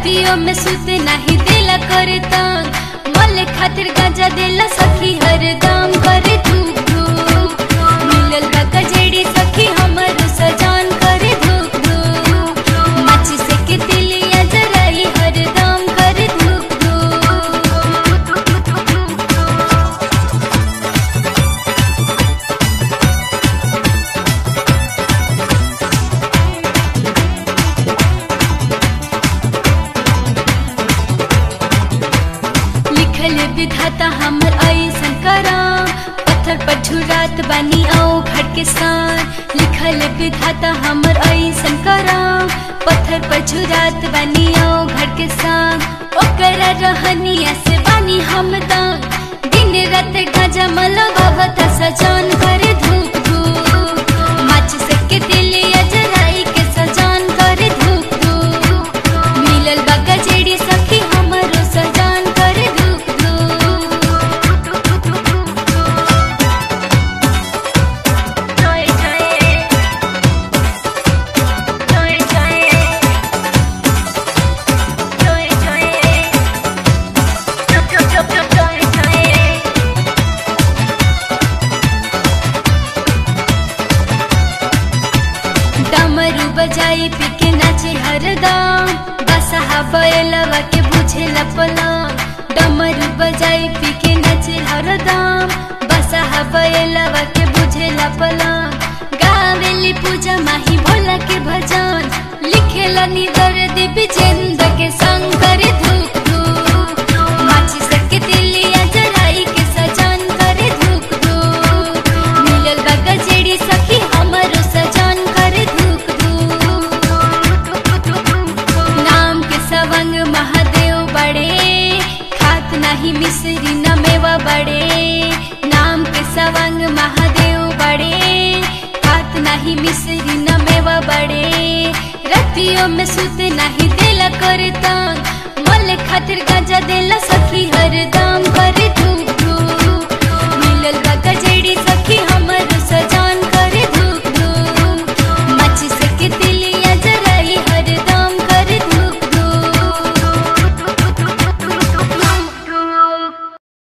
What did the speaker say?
रतियों में सुते नहीं दिला करे तंग मले खातिर गांजा देला सखी हर दाम करे धूप धूप मिलल बा गजेड़ी सखी हमर सजान करे धूप धूप माची से के दिलिया जराई हर दाम करे धूप धूप लिखल विधाता हमर ऐसन करा पत्थर पर झुरात बानी आओ घट के साथ लिखल विधाता हमर ऐसन करा पत्थर पर झुरात बानी आओ घट के साथ ओकरा रहनिया से बानी हम दान दिन रात गाजा मलगावत सजान करे धूप धूप माच से के दिलिया जराई के सजान करे धूप धूप मिलल बा गजेड़ी सखी हमरो सजान करे धूप डमरू बजाई पी के नाचे हरदम बसहा बैलवा के बुझे लपला डमरू बजाई पी के नाचे हरदम बसहा बैलवा के बुझे लपला गावेली पूजा माही भोला के भजन लिखेला निदर दिव्य चंद के संग करे धूप धूप माची सके दिलिया जराई के सजान करे धूप धूप मिलल बा गजेड़ी सखी हमरो सजान करे धूप धूप नाम के सवंग महादेव बड़े खात नहीं मिश्री न मेवा बड़े नाम के सवंग महादेव बड़े खात नहीं मिश्री न मेवा बड़े रतियों में सुते नहीं दिला करे तंग मले खातिर गांजा देला सखी हर दाम कर